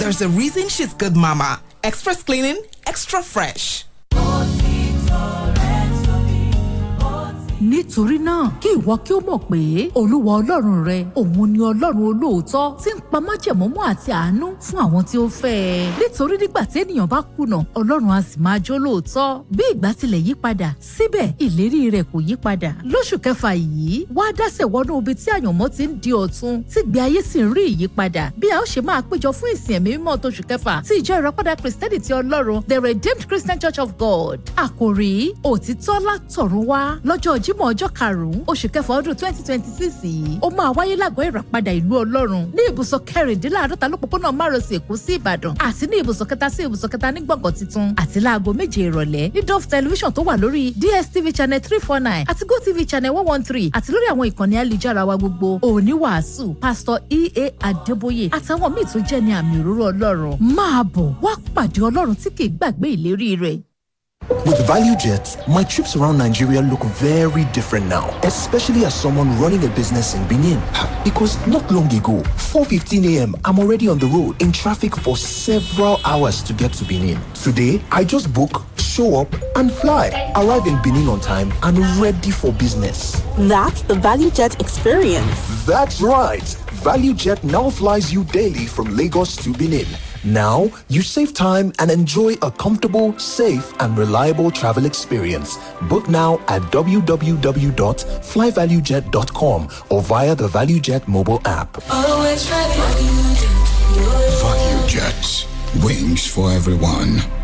there's a reason she's good mama. Express cleaning, extra fresh. nítorí náà kí ìwọ kí ó mọ̀ pé olúwa ọlọ́run rẹ òun ni ọlọ́run olóòótọ́ tí ń pa májẹ̀mọ́mọ́ àti àánú fún àwọn tí ó fẹ́ ẹ nítorí nígbà tí ènìyàn bá kùnà ọlọ́run á sì máa jó lóòótọ́ bí ìgbà tilẹ̀ yí padà síbẹ̀ ìlérí rẹ̀ kò yí padà lóṣù kẹfà yìí wá dásẹ̀ wọnú ibi tí àyànmọ́ ti ń di ọ̀tun tí gbé ayé sì ń rí ìyípadà bí a ó ṣe máa péjọ fún ìsìn ẹ̀mí mímọ́ tóṣù kẹfà tí ìjọ ìrọ́pàdà kristẹni ti ọlọ́run the redeemed christian church of god àkòrí òtítọ́ látọ̀run wá lọ́jọ́ jímọ̀ ọjọ́ karùn-ún oṣù kẹfà ọdún twenty twenty six yìí ó máa wáyé lágọ̀ọ́ ìràpadà ìlú ọlọ́run ní ibùsọ̀ kẹrìndínláàádọ́ta lópòpónà márosẹ̀ èkó sí ìbàdàn àti ní ibùsọ̀ kẹta sí ibùsọ̀ kẹta ní gbọ̀ngàn tuntun àti láago méje ìrọ̀lẹ́ ní dove television tó wà lórí dstv channel three four nine àti gotv channel one one three àti lórí àwọn ìkànnì ayélujára wa gbogbo òní wàásù pásítọ̀ ea adébóyè àtàwọn míì tó jẹ́ ní àmì òróró ọlọ́run máa bọ̀ wá pàdé ọlọ́run tí kì í gbàgbé ìlérí rẹ̀. With Value Jet, my trips around Nigeria look very different now, especially as someone running a business in Benin. Because not long ago, 4:15 a.m., I'm already on the road in traffic for several hours to get to Benin. Today, I just book, show up, and fly. Arrive in Benin on time and ready for business. That's the ValueJet experience. That's right. ValueJet now flies you daily from Lagos to Benin. Now, you save time and enjoy a comfortable, safe, and reliable travel experience. Book now at www.flyvaluejet.com or via the ValueJet mobile app. Value Jet, wings for everyone.